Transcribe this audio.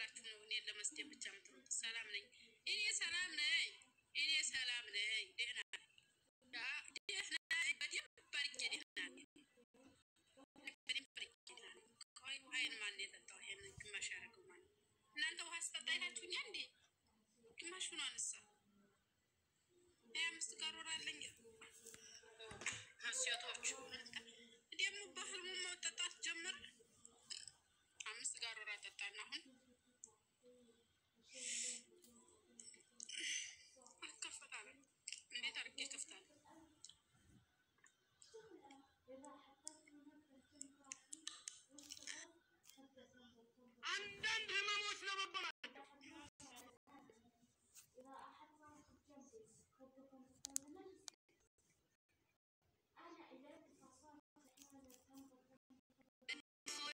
ብላችሁ ነው እኔን ለመስደብ ብቻ የምትሉት? ሰላም ነኝ እኔ ሰላም ነኝ እኔ ሰላም ነኝ። ደህና ደህና በደንብ አድርጌ ደህና ነኝ። በደንብ አድርጌ ደህና ነኝ። ቆይ ውሃዬን ማን የጠጣው? ይሄንን ግማሽ ያደረገው ማለት እናንተ ውሃ ስጠጣ አይታችሁኛ እንዴ? ግማሽ ሆኖ አነሳ ሀያ አምስት ጋር ወራለኝ ሴቶች